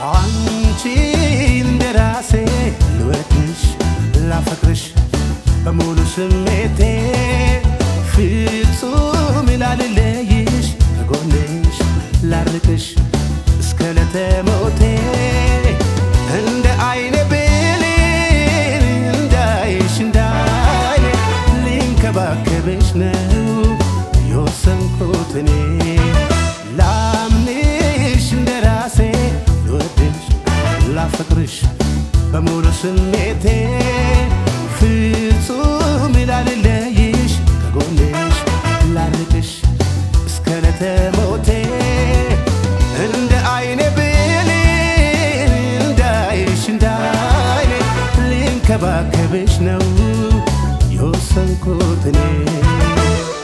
አንቺ እንደራሴ ልወድሽ ላፈቅርሽ በሙሉ ስሜቴ ፍጹም ላልለይሽ ከጎንሽ ላርቅሽ እስከ ለተሞቴ እንደ አይኔ ብሌን እንዳይሽ እንዳይኔ ሊንከባከብሽ ነው የወሰንኩት እኔ ላምንሽ እንደራሴ ልወድሽ ላፈቅርሽ በሙሉ ስሜቴ ፍጹም ላልለይሽ ከጎንሽ ላርቅሽ እስከ ለተሞቴ እንደ አይኔ ብሌን እንዳይሽ እንዳይኔ ሊንከባከብሽ ነው የወሰንኩት እኔ